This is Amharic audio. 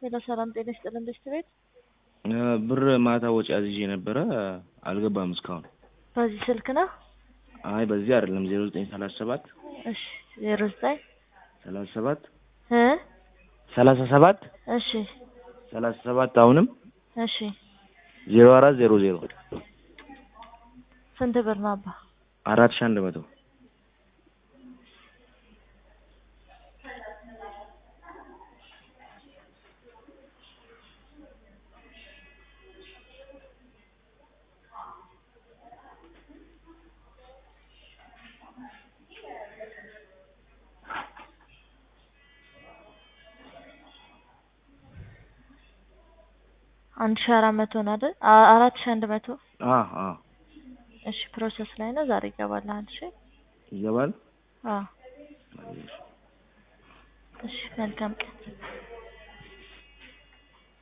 ሄሎ ሰላም ጤና ይስጥልን ቤስት ቤት ብር ማታ ወጪ አዝዤ ነበረ አልገባም እስካሁን። በዚህ ስልክ ነው? አይ በዚህ አይደለም ዜሮ ዘጠኝ ሰላሳ ሰባት እሺ ዜሮ ዘጠኝ ሰላሳ ሰባት እ ሰላሳ ሰባት እሺ ሰላሳ ሰባት አሁንም እሺ ዜሮ አራት ዜሮ ዜሮ ስንት ብር ነው አባ? አራት ሺህ አንድ መቶ አንድ ሺህ አራት መቶ ነው አይደል? አ- አራት ሺህ አንድ መቶ አ አ እሺ ፕሮሰስ ላይ ነው። ዛሬ ይገባልሃል። እሺ ይገባል። አዎ እሺ መልካም ቀን